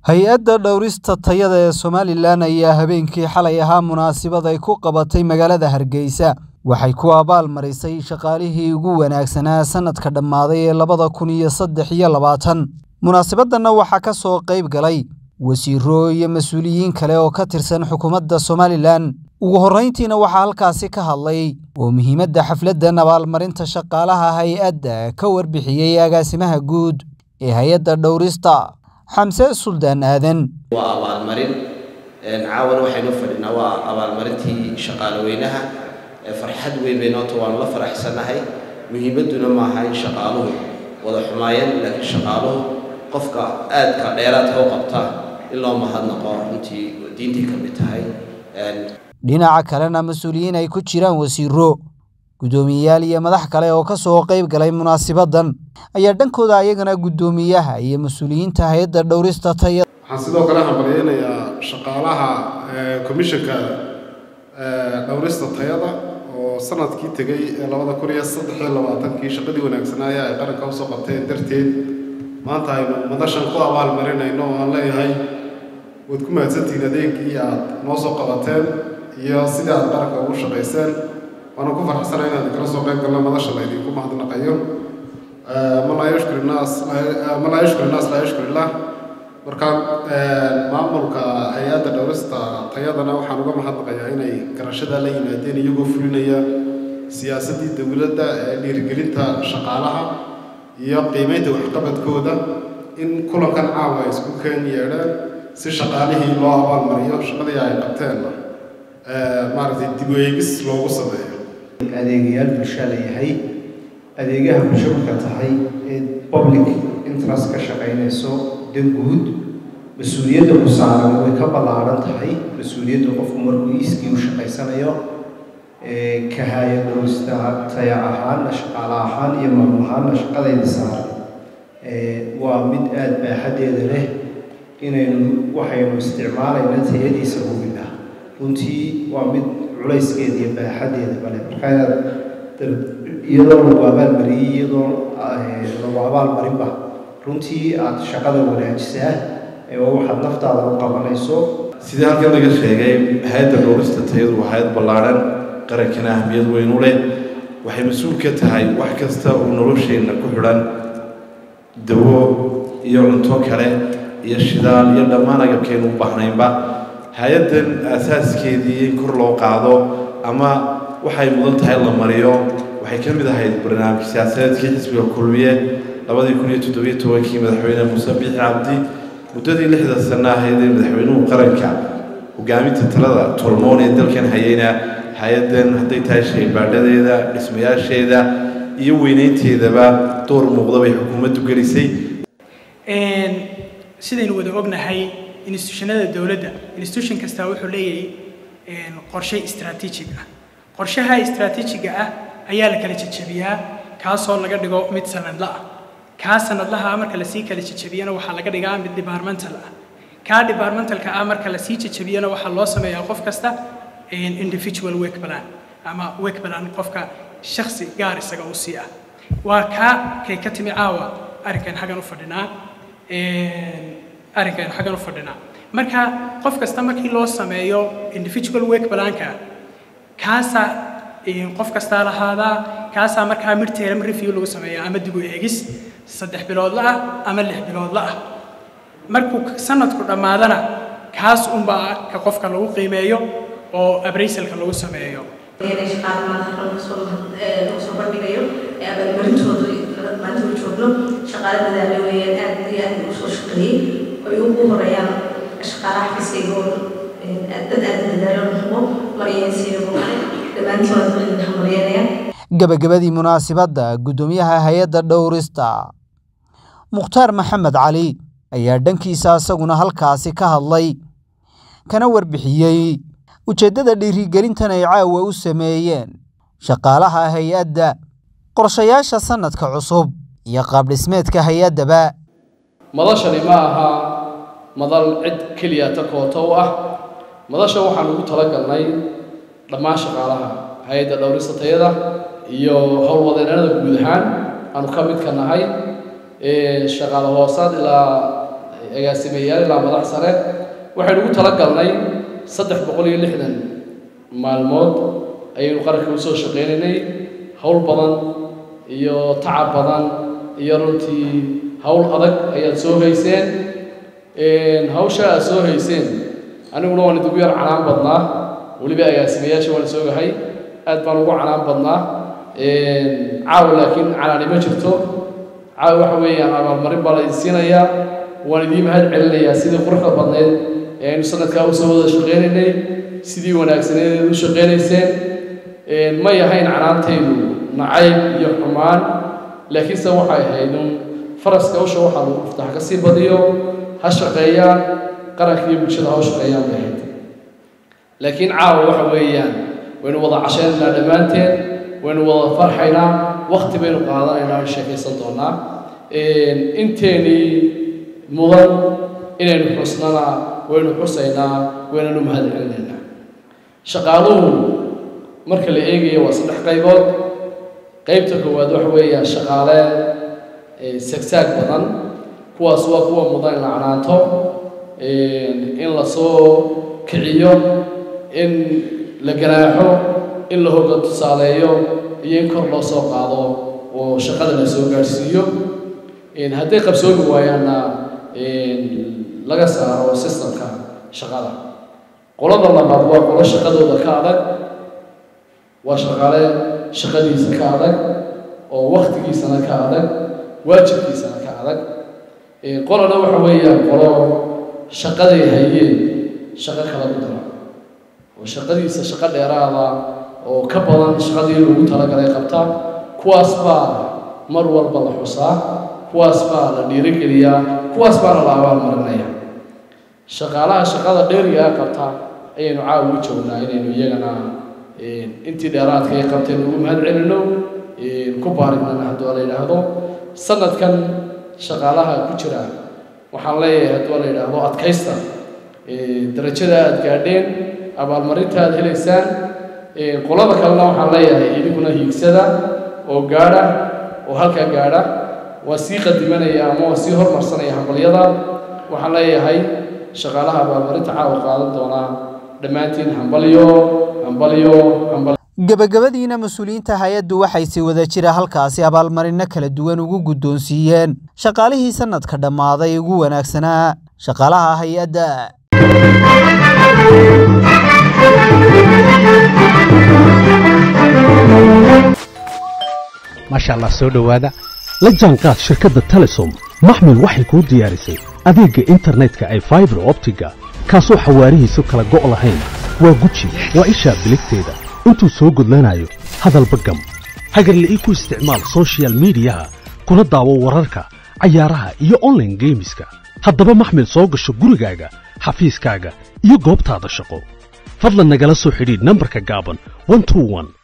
hay-adda dhowrista tayada ee somalilan ayaa habeenkii xalay ahaa munaasabad ay ku qabatay magaalada hargeysa waxay ku abaal marisay shaqaalihii ugu wanaagsanaa sanadka dhammaaday ee labada kun iyo saddex iyo labaatan munaasabaddanna waxaa ka soo qayb galay wasiiro iyo mas-uuliyiin kale oo ka tirsan xukuumadda somalilan ugu horrayntiina waxaa halkaasi ka hadlay oo muhiimadda xafladdan abaalmarinta shaqaalaha hay-adda ka warbixiyey agaasimaha guud ee hay-adda dhowrista xamse suldaan aadan waa abaalmarin caawana waxaynu fadhinaa waa abaalmarintii shaqaalaweynaha farxad weyn baynoota waanu la faraxsanahay muhiimadduna maaha in shaqaaluhu wada xumaayeen laakiin shaqaaluhu qofka aadka dheeraadka u qabta in loo mahadnaqo runtii diintii ka mid tahay dhinaca kalena mas-uuliyiin ay ku jiraan wasiiro guddoomiyeyaal iyo madax kale oo ka soo qayb galay munaasabaddan ayaa dhankooda ayagana guddoomiyaha iyo mas-uuliyiinta hay-adda dhowrista tayada waxaan sidoo kale hambalyeynayaa shaqaalaha komishanka dhowrista tayada oo sanadkii tegey ee labada kun iyo saddex iyo labaatankii shaqadii wanaagsanaayaa ay qaranka usoo qabteen darteed maanta aynu madashan ku abaalmarinayno oo aan leeyahay waad ku mahadsantihiin adeegii aad noo soo qabateen iyo sidii aad qaranka ugu shaqayseen waana ku farxsana inaan kala soo qayb galno madasha laydinku mahadnaqayo man laa yashkur innaas man laa yashkur innaas laa yashkur illah marka maamulka hay-adda dhowrista tayadana waxaan uga mahadnaqayaa inay garashada la yimaadeen iyagoo fulinaya siyaasaddii dowladda ee dhiirigelinta shaqaalaha iyo qiimeynta waxqabadkooda in kulankan caawa ay isku keen yeedhaan si shaqaalihii loo abaalmariyo shaqadii ay qabteenna maaragtay dib u eegis loogu sameeyo adeegayaal bulshaa la yahay adeegaha bulsho marka tahay ee public interest ka shaqaynayso dan guud mas-uuliyadda ku saaran way ka ballaaran tahay mas-uuliyadda qofku markuu iskii u shaqaysanayo ka haya dhowrista taya ahaanna shaqaale ahaan iyo maamul ahaanna shaqadayda saaran waa mid aada baaxaddeeda leh inaynu waxaynu isticmaalayna tayadiisa hubina runtii waa mid culayskeeda iyo baaxaddeeda bale marka inaad iyadoo lagu abaalmariyey iyadoo lagu abaalmarinba runtii aada shaqada wanaajisaa oo waxaad naftaada u qabanayso sidii halkan laga sheegay hay-adda dhowrista tayadu waa hay-ad ballaadhan qarankana ahmiyad weyn u leh waxay mas-uul ka tahay wax kasta oo nolosheenna ku xidhan dawo iyo cunto kale iyo shidaal iyo dhammaan agabkeenu u baahnaynba hay-addan aasaaskeedii in kor loo qaado ama waxay mudan tahay la mariyo waxay ka mid ahayd barnaamij siyaasadeedkii xisbiga kulmiye labadii kun iyo toddobiyo tobankii madaxweyne muuse biixi cabdi muddadii lixda sano ahayd ee madaxweynuhu qaranka hogaaminta talada tolmoon ee dalkan hayayna hay-addan hadday tahay shaybaadhadeeda dhismayaasheeda iyo weyneynteedaba door muuqda bay xukuumaddu gelisay sidaynu wada ognahay institutionada dowladda institution kastaa wuxuu leeyahay qorshe istraatiijig ah qorshaha istraatiijiga ah ayaa la kala jejebiyaa kaasoo laga dhigo mid sanadla ah kaa sanadlaha marka lasii kala jejebiyana waxaa laga dhigaa mid departmental ah kaa departmentalka ah marka lasii jejebiyana waxaa loo sameeyaa qof kasta individual work plan ama work plan qofka shakhsi gaar isaga u sii ah waa kaa kay ka timi caawa arrinkan xaggan u fadhinaa arrinkan xaggan u fadhinaa marka qof kasta markii loo sameeyo individual work planka kaasaa qof kastaa lahaadaa kaasaa markaa midterm review lagu sameeyaa ama dib u eegis saddex biloodla ah ama lix biloodla ah markuu sanadku dhammaadana kaas unbaa ka qofka lagu qiimeeyo oo abraysalka lagu sameeyo soo bandhigayo ee abaalmarintooda maanta u joogno shaqaale dadaale weeyaan aad iyo aad u soo shaqeeyey ay ugu horeeyaan shaqaalaha xafiiskayga oo dad aad dadaalo hubo maryansiiyo dhammaantiin waad idin hambalyeynaya gabagabadii munaasabadda guddoomiyaha hay-adda dhowrista mukhtaar maxamed cali ayaa dhankiisa isaguna halkaasi ka hadlay kana warbixiyey ujeeddada dhiirigelintan ay caawa u sameeyeen shaqaalaha hay-adda qorshayaasha sannadka cusub iyo qaabdhismeedka hay-addaba madashani ma aha madal cid keliya ta kooto u ah madasha waxaan ugu talagalnay dhammaan shaqaalaha hay-adda dhowrista tayada iyo howlwadeenada guud ahaan aanu ka midka nahay shaqaale hoosaad ilaa agaasimeyaal ilaa madax sare waxaynu ugu talagalnay saddex boqol iyo lixdan maalmood ayaynu qaranka usoo shaqaynaynay howl badan iyo tacab badan iyo runtii howl adag ayaad soo hayseen hawsha aad soo hayseen aniguna waan idigu yar canaan badnaa weliba agaasimayaasha waan soogahay aad baan ugu canaan badnaa caawa laakiin canaani ma jirto caawa waxa weeyaan abaalmarin baa la idin siinayaa waan idiin mahad celinayaa sidii quruxda badneed ee aynu sanadkaa usoo wada shaqaynaynay sidii wanaagsaneed eed u shaqaynayseen may ahayn canaantaydu nacayb iyo xumaan laakiinse waxay ahayd un faraska hawsha waxaa lagu dhuftaa ha ka sii badiyo ha shaqeeyaan qaranka iyo bulshada ha u shaqeeyaan bay ahayd laakiin caawa waxa weeyaan waynu wada cashaynaynaa dhammaanteen waynu wada farxaynaa wakti baynu qaadanaynaa o sheekaysan doonaa inteenii mudan inaynu xusnana waynu xusaynaa waynanu mahad celinaynaa shaqaaluhu marka la eegayo waa saddex qaybood qaybta koowaad waxa weeyaan shaqaale sagsaag badan kuwaas waa kuwa mudan in la canaanto in la soo kiciyo in la ganaaxo in la hoga tusaaleeyo iyo in kor loo soo qaado oo shaqada la soo gaadhsiiyo hadday qabsoomi waayaanna laga saaro sistamka shaqada qolada labaad waa qolo shaqadooda ka adag waa shaqaale shaqadiisa ka adag oo waktigiisana ka adag waajibkiisana ka adag qolana waxa weeyaan qolo shaqaday hayeen shaqo kala u dara oo shaqadiisa shaqo dheeraada oo ka badan shaqadii lagu talagalay qabta kuwaas baa mar walba la xusaa kuwaas baa la dhiirigeliyaa kuwaas baana la abaalmarinaya shaqaalaha shaqada dheerigaa qabta ayaynu caawa u joognaa inaynu iyagana intii dheeraadka ay qabteen ugu mahad celino ku baarignana hadduu la yidhaahdo sanadkan shaqaalaha ku jira waxaan leeyahay hadduu la yidhaahdo adkaysta darajada aad gaadheen abaalmarinta aad helaysaan qolada kalena waxaan leeyahay idinkuna hiigsada oo gaadha oo halkaa gaadha waa sii qadimanaya ama waa sii hormarsanaya hambalyada waxaan leeyahay shaqaalaha abaalmarinta caawa qaadan doonaa dhammaantiin hambalyo hambalyo hambal gebagabadiina mas-uuliyiinta hay-addu waxay si wada jira halkaasi abaalmarino kala duwan ugu guddoonsiiyeen shaqaalihii sanadka dhammaaday ugu wanaagsanaa shaqaalaha hay-adda maasha allah soo dhowaada la jaanqaad shirkadda telesom maxmil waxay kuu diyaarisay adeegga internetka ay faibar optiga kaasoo xawaarihiisu kala go' lahayn waa guji waa ishaa biligteeda intuu soo gudlanayo hadalba gam hagarle ii ku isticmaal sochial midiyaha kuna daawo wararka cayaaraha iyo onlaine geemiska haddaba maxmil soo gasho gurigaaga xafiiskaaga iyo goobtaada shaqo fadlan nagala soo xidhiidh nambarka gaaban